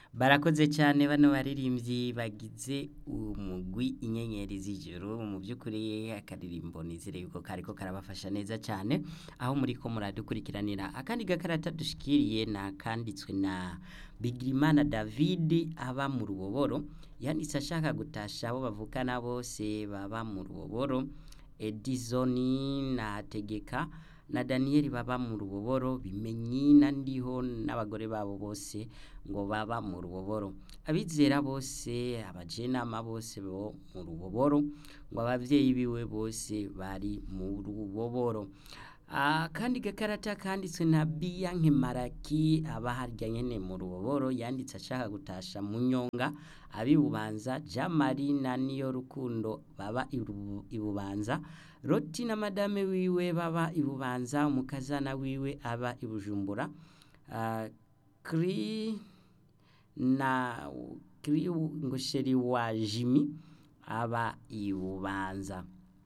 barakoze cyane bano baririmbyi bagize umugwi inyenyeri z'ijoro mu by'ukuri akaririmbo nizere yuko kariko karabafasha neza cyane aho muri ko muradukurikiranira akandi gakarata dushikiriye na kanditswe na Bigirimana David aba mu ruboboro yanditse ashaka gutasha abo bavukana bose baba mu ruboboro Edison na Tegeka na Daniel baba mu ruboboro bimenyi na ndiho n'abagore babo bose ngo baba mu ruboboro abizera bose abajenama bose bo mu ruboboro ngo abavyeyi biwe bose bari mu ruboboro akandi gakarata kanditswe na Biyanke Maraki aba harya nyene mu ruboboro yanditse ashaka gutasha mu nyonga abibubanza Jamari na niyo rukundo baba iru- ibubanza Roti na madame wiwe baba ibubanza umukazana wiwe aba ibujumbura uh, kri na kri ngosheri wa Jimmy aba ibubanza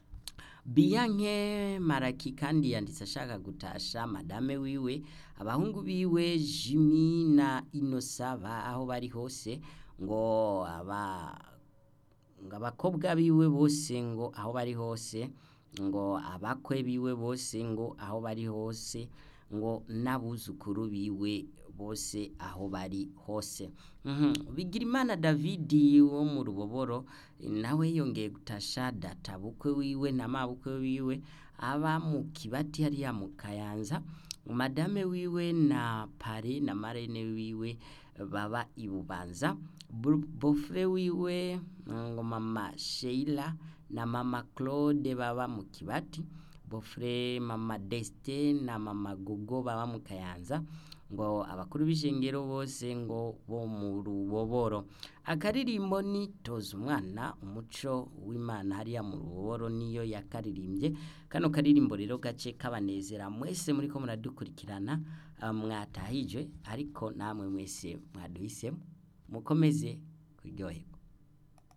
Biyanke Maraki kandi yanditse ashaka gutasha madame wiwe abahungu biwe Jimmy na Inosa ba aho bari hose ngo aba ngo abakobwa biwe bose ngo aho bari hose ngo abakwe biwe bose ngo aho bari hose ngo n'abuzukuru biwe bose aho bari hose Mhm. Bigirimana David wo mu ruboboro nawe yongeye gutasha data bukwe wiwe na mabukwe wiwe aba mu kibati hariya mu kayanza madame wiwe na pare na marene wiwe baba ibubanza Bu- bofre wiwe ngo mama Sheila na mama Claude baba mu kibati bofre mama Destin na mama Gogo baba mu kayanza ngo abakuru b'ishengero bose ngo bo mu ruboboro akaririmbo ni toza umwana umuco w'imana hariya mu ruboboro niyo yakaririmbye kano karirimbo rero gace kabanezera mwese muriko muradukurikirana ah, mwatahijwe ariko namwe mwese mwaduhisemo mukomeze kuryoherwa